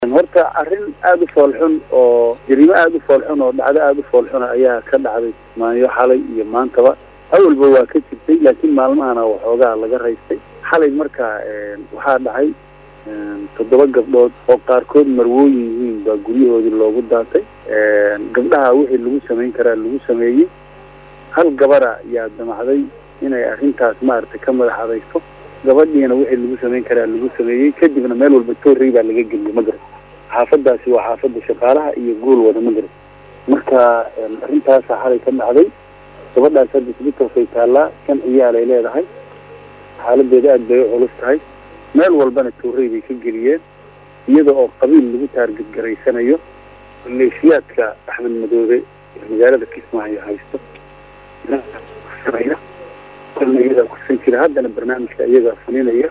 horta arrin aada u foolxun oo jariimo aada u foolxun oo dhacdo aada u foolxuna ayaa ka dhacday maanyo xalay iyo maantaba awalba waa ka jirtay laakiin maalmahana waxoogaa laga raystay xalay marka waxaa dhacay toddoba gabdhood oo qaarkood marwooyin yihiin baa guryahoodii loogu daatay gabdhaha wixii lagu samayn karaa lagu sameeyey hal gabara yaa damacday inay arrintaas maaragtay ka madax adayso gabadhiina wixii lagu samayn karaa lagu sameeyey kadibna meel walba toorrey baa laga geliyey magarad xaafadaasi waa xaafadda shaqaalaha iyo gool wada magarad marka arrintaasa xalay ka dhacday gabadhaas hadda isbitaalkay taallaa shan ciyaalay leedahay xaaladeeda aad bay u culus tahay meel walbana toorrey bay ka geliyeen iyada oo qabiil lagu taargedgaraysanayo maleeshiyaadka axmed madoobe magaalada kismaayo haysto iyadaa kursan jira haddana barnaamijka iyagaa fulinaya